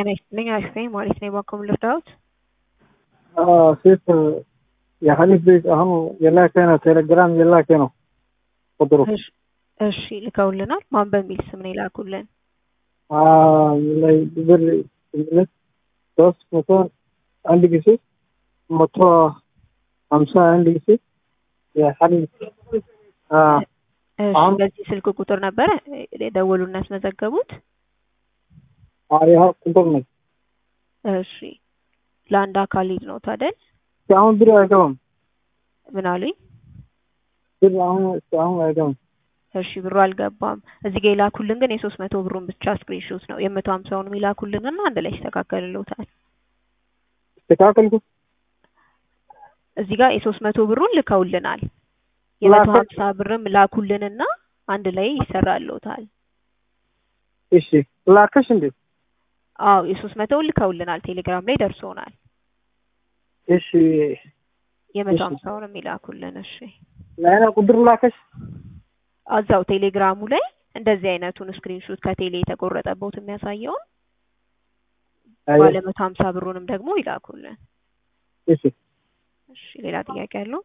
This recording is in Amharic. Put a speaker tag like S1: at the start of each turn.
S1: ጤና ይስጥልኝ አሽፈኝ ማለት ነው። የባንኮም ልርዳዎት?
S2: ሴት የሀኒፍ ቤት አሁን የላከ ነው፣ ቴሌግራም የላከ ነው ቁጥሩ።
S1: እሺ ልከውልናል። ማን በሚል ስም ነው የላኩልን?
S2: ላይ ብር ሁለት ሶስት መቶ አንድ ጊዜ መቶ ሀምሳ አንድ ጊዜ የሀኒፍ
S1: እሺ በዚህ ስልክ ቁጥር ነበረ የደወሉና ያስመዘገቡት?
S2: ይህ ቁጥር ነው።
S1: እሺ ለአንድ አካል ሊድ ነው ታደል?
S2: አሁን ብር አይገባም።
S1: ምን አሉኝ?
S2: ብር አሁን አሁን አይገባም።
S1: እሺ ብሩ አልገባም። እዚህ ጋር የላኩልን ግን የሶስት መቶ ብሩን ብቻ ስክሪንሾት ነው። የመቶ ሀምሳውንም የላኩልንና አንድ ላይ ይስተካከልልዎታል።
S2: ተካከልኩ
S1: እዚህ ጋር የሶስት መቶ ብሩን ልከውልናል። የመቶ ሀምሳ ብርም ላኩልንና አንድ ላይ ይሰራልዎታል።
S2: እሺ ላከሽ እንዴ?
S1: አዎ የሶስት መቶውን ልከውልናል። ቴሌግራም ላይ ደርሶናል።
S2: እሺ
S1: የመቶ
S2: እሺ።
S1: ሀምሳውንም ይላኩልን። እሺ
S2: ላይና ቁጥር ላከሽ?
S1: እዛው ቴሌግራሙ ላይ እንደዚህ አይነቱን ስክሪንሾት ከቴሌ የተቆረጠበት የሚያሳየውን
S2: አይ
S1: ባለ መቶ ሀምሳ ብሩንም ደግሞ ይላኩልን።
S2: እሺ
S1: እሺ ሌላ ጥያቄ አለው?